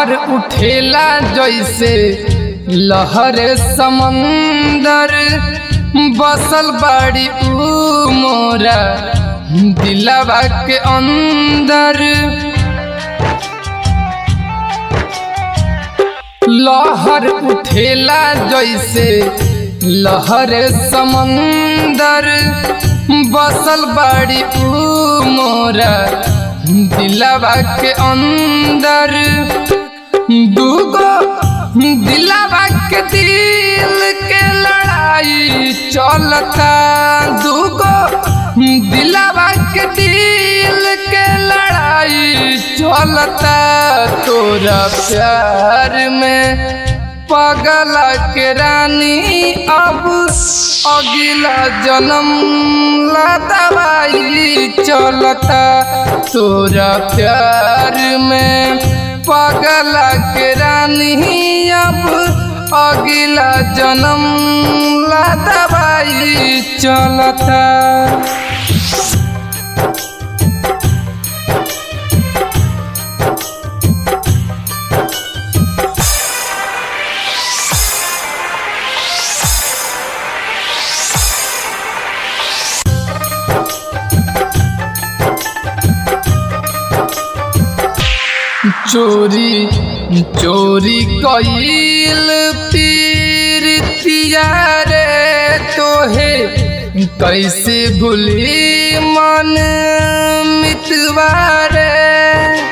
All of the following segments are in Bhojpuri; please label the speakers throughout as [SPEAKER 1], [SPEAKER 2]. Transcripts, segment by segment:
[SPEAKER 1] लहर उठेला जैसे लहर समंदर बसल बाड़ी ऊ मोरा दिलवा के अंदर लहर उठेला जैसे लहर समंदर बसल बाड़ी ऊ मोरा दिलवा के अंदर दूगो दिलवा के दिल के लड़ाई चलता दूगो दिलवा के दिल के लड़ाई चलता तोरा प्यार में पगला के रानी अब अगला जन्म ला दवाई चलता तोरा प्यार में पगला के रानी अब अगला जन्म ला दवाई चलता चोरी चोरी कईल पीर रे तोहे कैसे भूली मन मितवा रे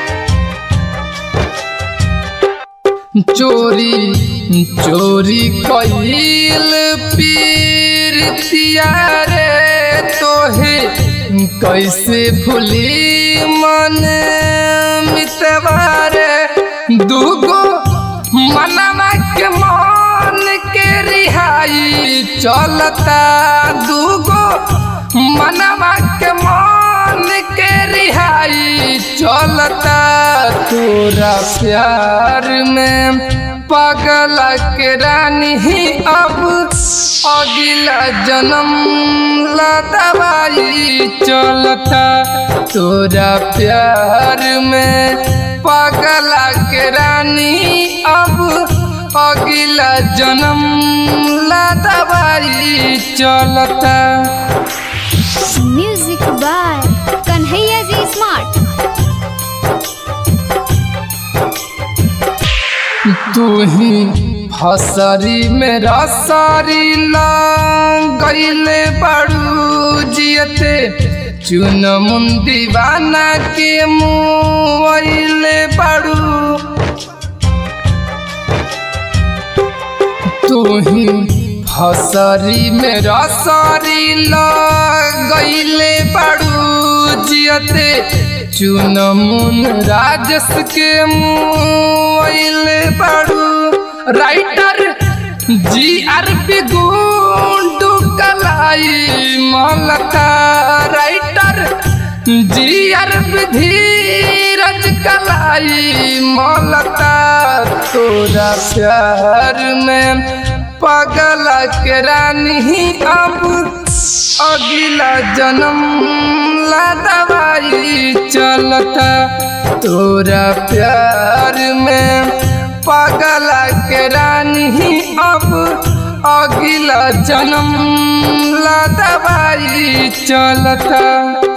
[SPEAKER 1] चोरी चोरी कईल पीर रे तोहे कैसे भूली मन मितवा रे दूगो मनवा के मन के रिहाई चलता दूगो मनवा के मन के रिहाई चलता तोरा प्यार में पगला के रानी ही अब अगला जन्म ला दवाई चलता तोरा प्यार में पगला के रानी अब अगला जन्म ला दवाई चलता
[SPEAKER 2] म्यूजिक बाय कन्हैया जी स्मार्ट
[SPEAKER 1] तू ही फसरी मेरा सारी गईले बड़ू जियते चुन मुंदी बाना के मुँहले बड़ू तू ही फसरी मेरा सारी गईले बड़ू जियते चुन मुन राजस के मुँहले बड़ू राइटर जी आर पी गुंडू कलाई मलका राइटर जी आर पी धीरज कलाई मलका तोरा प्यार में पगला के रानी अब अगला जन्म ला दवाई चलता तोरा प्यार में पगला के रानी अब अगला जन्म ला दवाई चलता